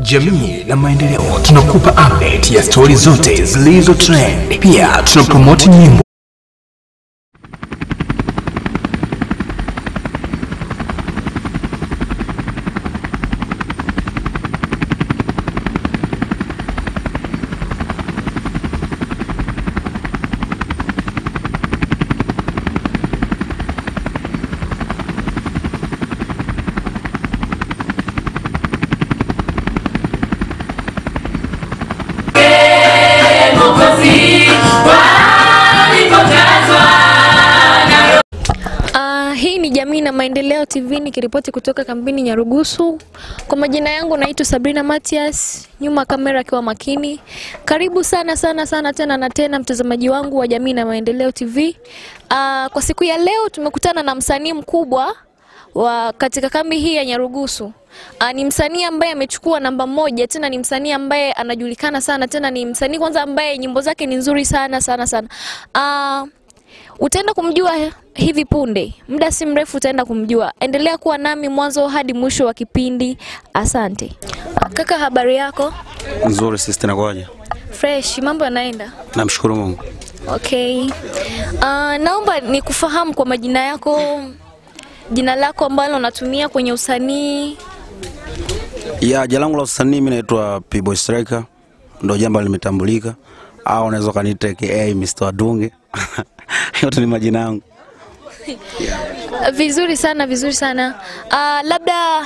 jamii na maendeleo. Tunakupa update ya stori zote zilizo trend. Pia tunapromote nyimbo Uh, hii ni Jamii na Maendeleo TV nikiripoti kutoka kampini Nyarugusu. Kwa majina yangu naitwa Sabrina Matias, nyuma kamera akiwa makini. Karibu sana sana sana tena na tena mtazamaji wangu wa Jamii na Maendeleo TV. Uh, kwa siku ya leo tumekutana na msanii mkubwa wa katika kambi hii ya Nyarugusu. Uh, ni msanii ambaye amechukua namba moja, tena ni msanii ambaye anajulikana sana, tena ni msanii kwanza ambaye nyimbo zake ni nzuri sana sana sana. Uh, Utaenda kumjua hivi punde, muda si mrefu utaenda kumjua. Endelea kuwa nami mwanzo hadi mwisho wa kipindi. Asante kaka, habari yako? Nzuri sister, nakuaje? Fresh, mambo yanaenda? Namshukuru Mungu. Okay. Uh, naomba nikufahamu kwa majina yako, jina lako ambalo unatumia kwenye usanii. Ya jina langu la usanii mimi naitwa P-Boy Striker, ndio jambo limetambulika, au unaweza ukaniita aka Mr. Wadunge yote ni majina yangu. Vizuri sana, vizuri sana. Uh, labda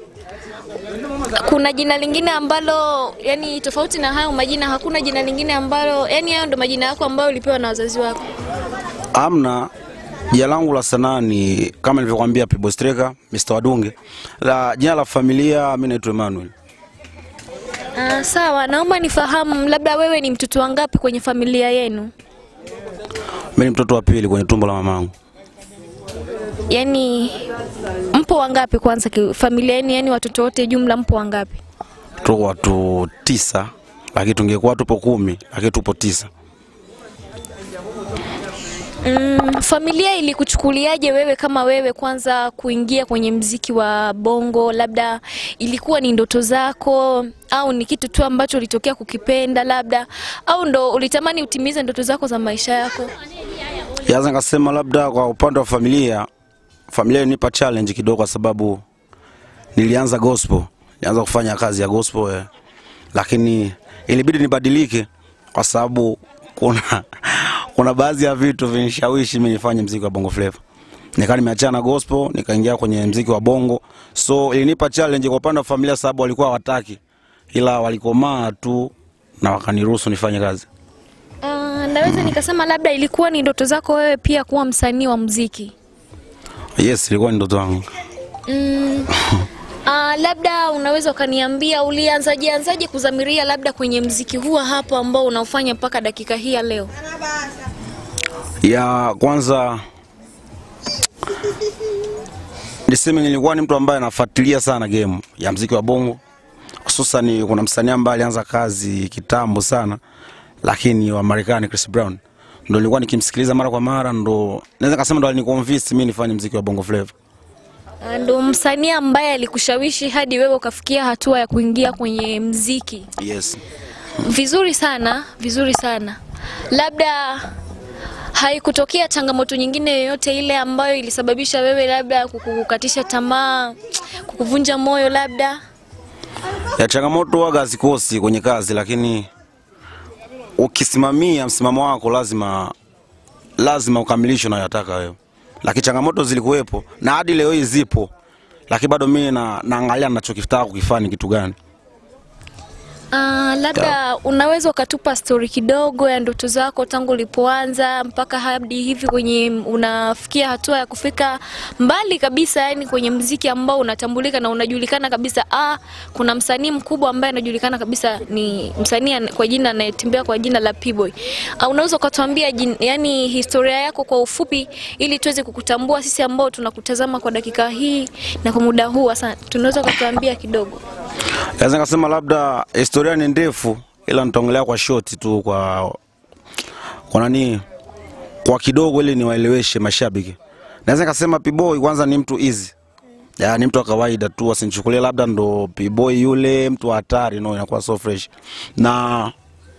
kuna jina lingine ambalo yani tofauti na hayo majina, hakuna jina lingine ambalo yani hayo ndo majina yako ambayo ulipewa na wazazi wako? Amna, jina langu la sanaa ni kama nilivyokuambia P-Boy Striker, Mr. Wadunge. La jina la familia mimi naitwa Emmanuel. Uh, sawa, naomba nifahamu labda wewe ni mtoto wangapi kwenye familia yenu? Mimi ni mtoto wa pili kwenye tumbo la mamangu. Yaani mpo wangapi kwanza ki- familia yenu, yani watoto wote jumla mpo wangapi? Tuko watu tisa, lakini tungekuwa tupo kumi, lakini tupo tisa. Mm, familia ilikuchukuliaje wewe kama wewe kwanza kuingia kwenye mziki wa bongo? Labda ilikuwa ni ndoto zako au ni kitu tu ambacho ulitokea kukipenda labda, au ndo ulitamani utimize ndoto zako za maisha yako? Yaza nikasema labda kwa upande wa familia, familia ilinipa challenge kidogo, kwa sababu nilianza gospel, nilianza kufanya kazi ya gospel eh, lakini ilibidi nibadilike kwa sababu kuna kuna baadhi ya vitu vinishawishi mimi nifanye mziki wa bongo flava. Nikaa nimeachana na gospel, nikaingia kwenye mziki wa bongo, so ilinipa challenge kwa upande wa familia, sababu walikuwa hawataki, ila walikomaa tu na wakaniruhusu nifanye kazi. Uh, naweza nikasema labda ilikuwa ni ndoto zako wewe pia kuwa msanii wa mziki. Yes, ilikuwa ni ndoto yangu. Mm. Uh, labda unaweza ukaniambia ulianzaje anzaje kuzamiria labda kwenye mziki huu hapo ambao unaofanya mpaka dakika hii ya leo? ya kwanza niseme nilikuwa ni mtu ambaye anafuatilia sana game ya mziki wa bongo hususan kuna msanii ambaye alianza kazi kitambo sana lakini wa Marekani Chris Brown ndo nilikuwa nikimsikiliza mara kwa mara ndo naweza kusema ndo aliniconvince mimi nifanye mziki wa bongo flava Ah, Ndo msanii ambaye alikushawishi hadi wewe ukafikia hatua ya kuingia kwenye mziki. yes Vizuri sana, vizuri sana. Labda haikutokea changamoto nyingine yoyote ile ambayo ilisababisha wewe labda kukukatisha tamaa, kukuvunja moyo labda? ya changamoto waga hazikosi kwenye kazi lakini ukisimamia msimamo wako lazima lazima ukamilishe unayotaka wewe lakini changamoto zilikuwepo na hadi leo hii zipo lakini bado mimi na, naangalia nachokitaka kukifanya ni kitu gani Uh, labda unaweza ukatupa stori kidogo ya ndoto zako tangu ulipoanza mpaka hadi hivi kwenye unafikia hatua ya kufika mbali kabisa, yani kwenye mziki ambao unatambulika na unajulikana kabisa. Ah, kuna msanii mkubwa ambaye anajulikana kabisa, ni msanii ana- kwa jina anayetembea kwa jina la P-Boy. Uh, unaweza ukatuambia jin- yani historia yako kwa ufupi, ili tuweze kukutambua sisi ambao tunakutazama kwa dakika hii na kwa muda huu. Asante, tunaweza ukatuambia kidogo? naweza nikasema labda historia ni ndefu ila nitaongelea kwa short tu kwa kwa nani kwa kidogo ili niwaeleweshe mashabiki naweza nikasema P-Boy kwanza ni mtu easy ya, ni mtu wa kawaida tu, wasinichukulie labda ndo p-boy yule mtu wa hatari, no, inakuwa so fresh na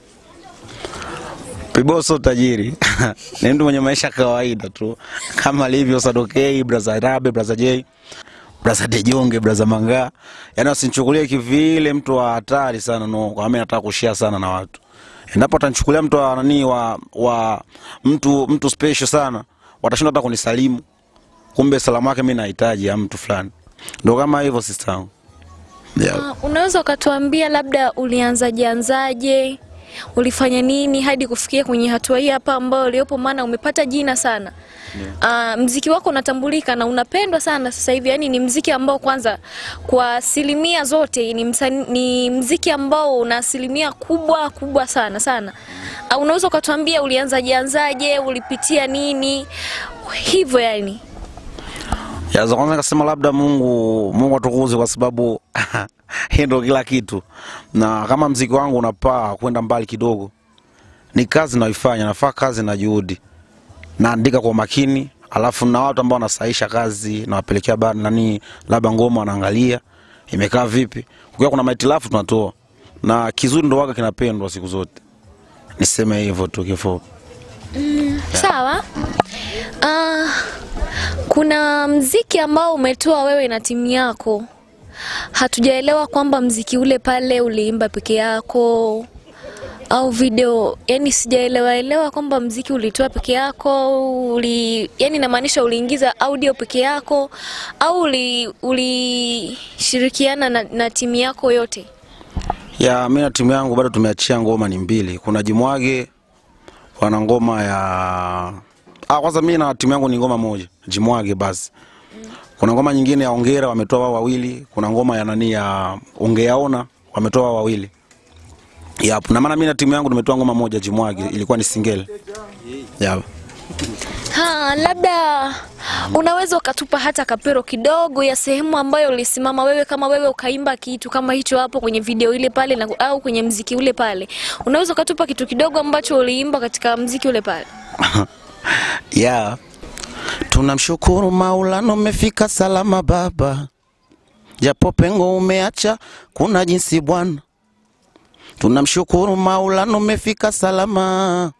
p-boy sio tajiri ni mtu mwenye maisha ya kawaida tu kama alivyo Sadokei, Braza Rabe, Braza J, Braza Dejonge, Braza Manga, yani wasinichukulie kivile mtu wa hatari sana, no, kwa mimi nataka kushare sana na watu. Endapo atanichukulia mtu wa nani wa, wa mtu mtu special sana, watashindwa hata kunisalimu kumbe salamu yake mi nahitaji ya mtu fulani, ndo kama hivyo sister yangu yeah. Uh, unaweza ukatuambia labda ulianzaje anzaje, ulifanya nini hadi kufikia kwenye hatua hii hapa ambayo uliopo, maana umepata jina sana yeah. Uh, mziki wako unatambulika na unapendwa sana sasa hivi, yani ni mziki ambao kwanza kwa asilimia zote ni, msani, ni mziki ambao una asilimia kubwa kubwa sana sana. Uh, unaweza ukatuambia ulianzaje anzaje, ulipitia nini hivyo yani? ya za kwanza nikasema labda Mungu Mungu atukuze kwa sababu hii ndo kila kitu, na kama mziki wangu unapaa kwenda mbali kidogo, ni kazi naifanya, nafaa kazi na juhudi, naandika kwa makini, alafu na watu ambao wanasahisha kazi nawapelekea ba nani, labda ngoma wanaangalia imekaa vipi. Ukiwa kuna mahitilafu tunatoa, na kizuri ndo waga kinapendwa siku zote. Niseme hivyo tu kifupi. Sawa. Uh, kuna mziki ambao umetoa wewe na timu yako, hatujaelewa kwamba mziki ule pale uliimba peke yako au video, yani sijaelewa elewa kwamba mziki ulitoa peke yako uli, yani namaanisha uliingiza audio peke yako au uli- ulishirikiana na, na timu yako yote? ya mi na timu yangu bado tumeachia ngoma ni mbili. Kuna Jimwage wana ngoma ya ah, kwanza mi na timu yangu ni ngoma moja Jimwage basi. Kuna ngoma nyingine ya Ongera wametoa wao wawili. Kuna ngoma ya nani ya Ongeaona wametoa wao wawili. Yap, na maana mi na timu yangu tumetoa ngoma moja Jimwage, ilikuwa ni single. Yap. Ha, labda unaweza ukatupa hata kapero kidogo ya sehemu ambayo ulisimama wewe kama wewe ukaimba kitu kama hicho hapo kwenye video ile pale na, au kwenye mziki ule pale. Unaweza ukatupa kitu kidogo ambacho uliimba katika mziki ule pale. Yeah. Tunamshukuru Maulana umefika salama baba, japo pengo umeacha kuna jinsi bwana. Tunamshukuru Maulana umefika salama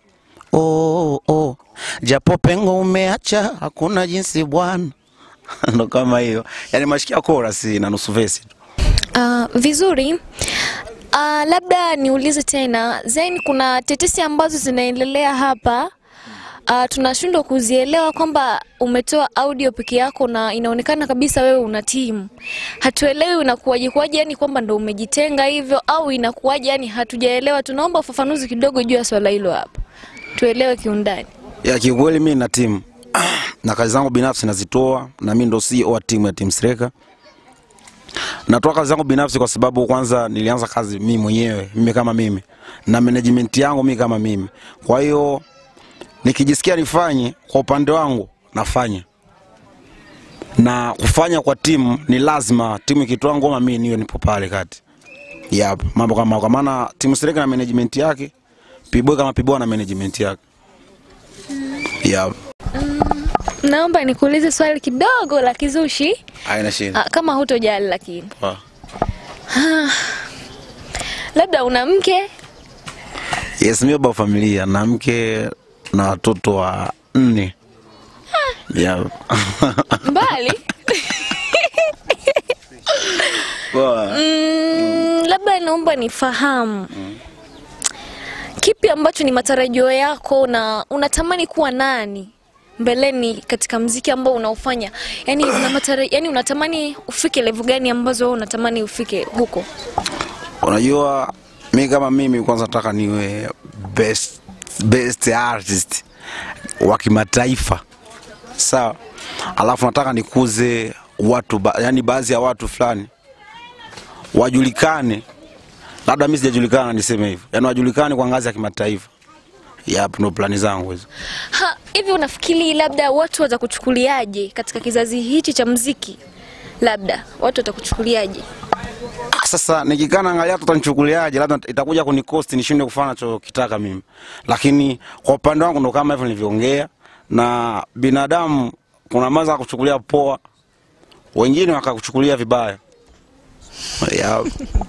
oh, oh. Japo pengo umeacha hakuna jinsi bwana. Ndo kama hiyo, yaani mashikia chorus na nusu verse tu. Uh, vizuri. Uh, labda niulize tena Zain, kuna tetesi ambazo zinaendelea hapa uh, tunashindwa kuzielewa kwamba umetoa audio peke yako na inaonekana kabisa wewe una timu. Hatuelewi inakuwaje kuwaje, yani kwamba ndo umejitenga hivyo au inakuwaje, yani hatujaelewa. Tunaomba ufafanuzi kidogo juu ya swala hilo hapa, tuelewe kiundani. Ya kiukweli mimi na timu na kazi zangu binafsi nazitoa, na mimi ndo CEO wa timu ya Team Striker. Natoa kazi zangu binafsi kwa sababu kwanza nilianza kazi mimi mwenyewe, mimi kama mimi, na management yangu mimi kama mimi. Kwa hiyo nikijisikia nifanye kwa upande wangu nafanya, na kufanya kwa timu ni lazima. Timu ikitoa ngoma, mimi niwe nipo pale kati. Yep, mambo kama kwa maana Team Striker na management yake, P-Boy kama P-Boy na management yake. Yep. Naomba nikuulize swali kidogo la kizushi, Haina shida. ah, kama hutojali lakini Poa. labda una mke Yes, mimi baba wa familia na mke na watoto wa nne. Yeah. mbali Poa. mm, labda naomba nifahamu kipi ambacho ni matarajio yako na unatamani kuwa nani mbeleni katika mziki ambao unaofanya yani, una matara, yani unatamani ufike level gani ambazo wewe unatamani ufike huko Unajua mi kama mimi kwanza nataka niwe best, best artist wa kimataifa sawa, alafu nataka nikuze watu ba, yani baadhi ya watu fulani wajulikane, labda mimi sijajulikana, niseme hivyo, yani wajulikane kwa ngazi ya kimataifa. Yap, ndo plani zangu hizo. Ha, hivi unafikiri labda watu watakuchukuliaje katika kizazi hichi cha mziki labda watu watakuchukuliaje Ah, Sasa nikikaa naangalia watu watanichukuliaje, labda itakuja kunikosti nishindwe kufanya nachokitaka mimi, lakini kwa upande wangu ndo kama hivyo nilivyoongea, na binadamu kuna maza kuchukulia poa, wengine wakakuchukulia vibaya yeah.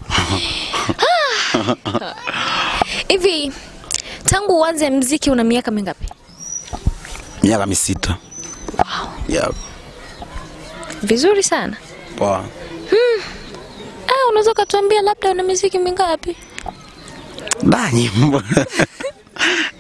Hivi tangu uanze mziki una miaka mingapi? miaka misita yeah. Vizuri sana. Poa. Ah, unaweza ukatuambia labda una miziki mingapi? da nyimbo